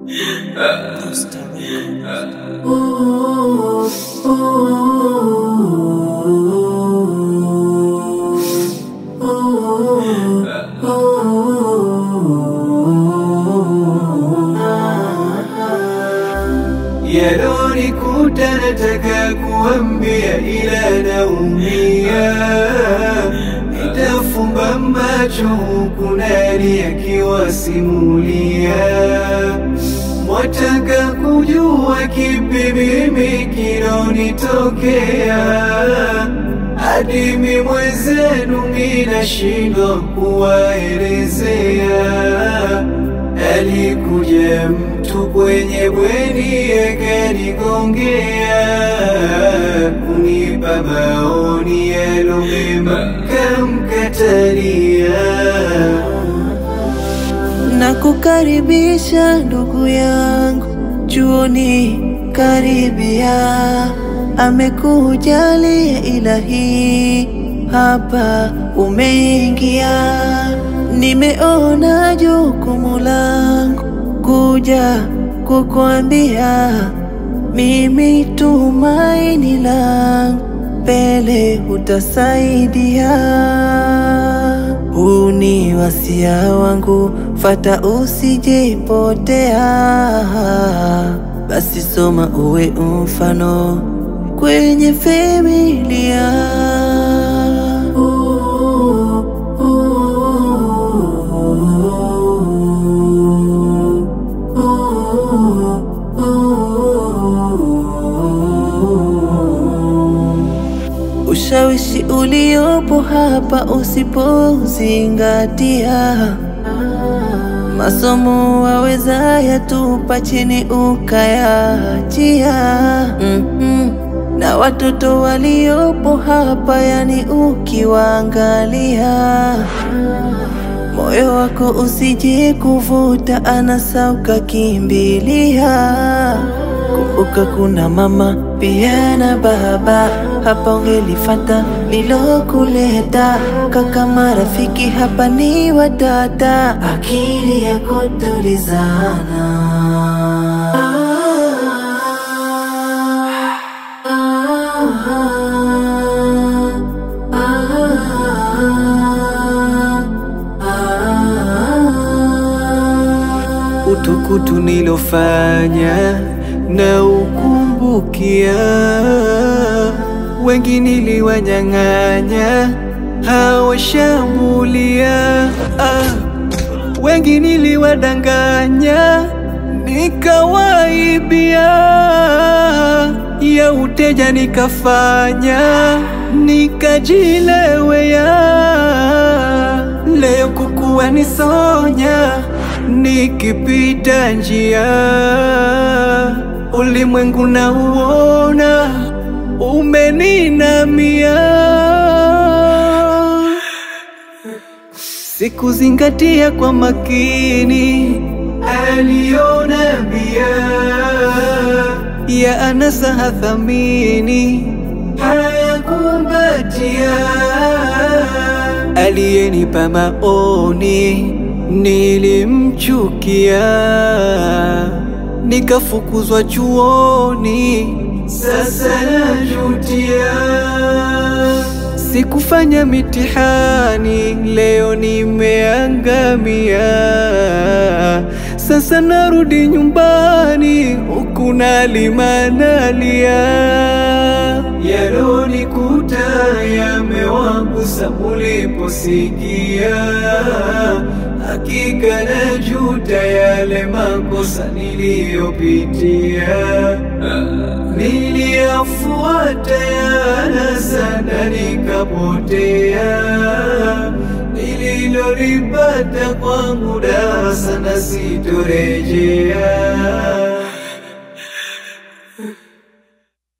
Yalonikuta nataka kuambia, ila naumia. Nitafumba macho huku nani akiwasimulia. Mwataka kujua kipi mimi kinonitokea, hadi mi mwenzenu minashindwa kuwaelezea. Alikuja mtu kwenye bweni akanigongea, kunipa maoni yalo mema, kamkatalia. na kukaribisha ndugu yangu chuoni karibia, amekujalia ilahi, hapa umeingia. Nimeona jukumu langu kuja kukuambia, mimi tumaini langu mbele utasaidia. Huu ni wasia wangu, fata usijepotea. Basi soma uwe mfano kwenye familia. Ushawishi uliopo hapa usipozingatia, masomo waweza yatupa chini ukayachia. mm-hmm. Na watoto waliopo hapa, yani ukiwaangalia, moyo wako usije kuvuta anasa ukakimbilia. Kumbuka kuna mama pia na baba, hapa ungelifata lilokuleta. Kaka marafiki hapa ni wadada, akili yako tulizana. utukutu nilofanya na ukumbukia, wengi niliwanyang'anya hawashambulia, ah, wengi niliwadanganya nikawaibia, ya uteja nikafanya nikajilewea, leo kukuwa nisonya nikipita njia, ulimwengu na uona umeninamia. Sikuzingatia kwa makini aliyonambia, ya anasa hathamini hayakumbatia, aliyenipa maoni nilimchukia, nikafukuzwa chuoni, sasa najutia. Sikufanya mitihani, leo nimeangamia. Sasa narudi nyumbani, huku nalima nalia. Yalonikuta yamewagusa muliposikia, hakika najuta yale makosa niliyopitia. Niliyafuata yana sana nikapotea, nililolipata kwangu darasa na sitorejea.